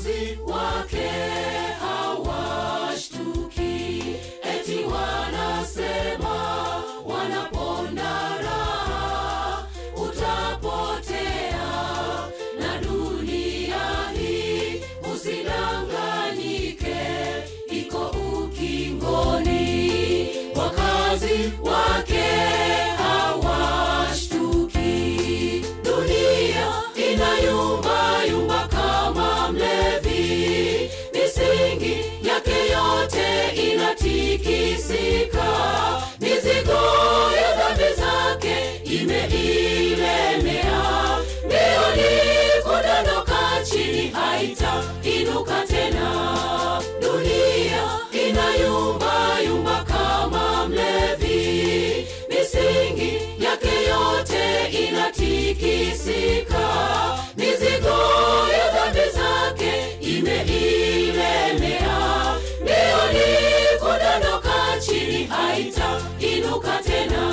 wakazi wake hawashtuki, eti wanasema wanaponda raha, utapotea na dunia hii, usidanganyike, iko ukingoni. Wakazi wake hawashtuki, dunia inayumba yumba kama mlevi, misingi yake yote inatikisika, mizigo ya dhambi zake imeilemea, mbioni kudondoka chini, haitainuka tena. Dunia inayumba yumba kama mlevi, misingi yake yote inatikisika, mizigo ya dhambi zake imeilemea, mbioni kudondoka chini, haitainuka tena.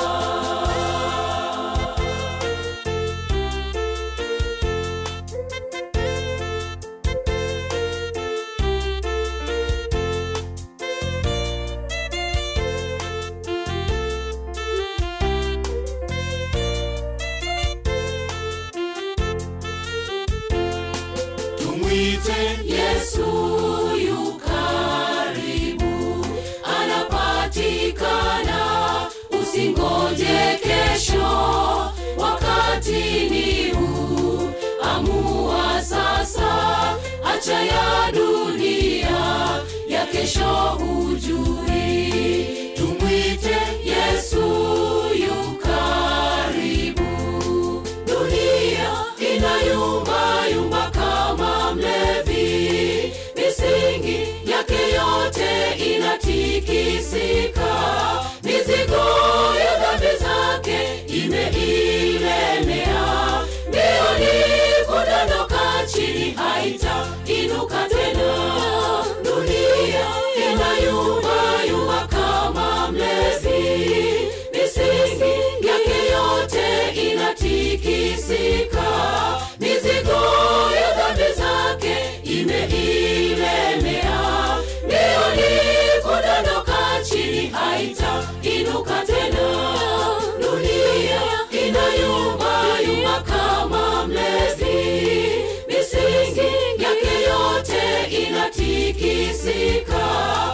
Tumwite Yesu yu karibu, anapatikana, usingoje kesho, wakati ni huu, amua sasa, acha ya dunia, ya kesho hujui. Tumwite Yesu yu karibu, dunia inayumba yumba kama mlevi, misingi yake yote inatikisika, mizigo ya dhambi zake imeilemea, mbioni kudondoka chini, haitainuka tena. Dunia inayumba yumba kama mlevi, misingi yake yote inatikisika, mizigo ya dhambi zake imeilemea, mbioni kudondoka chini, haitainuka tena. Dunia inayumba yumba kama mlevi, misingi yake yote inatikisika,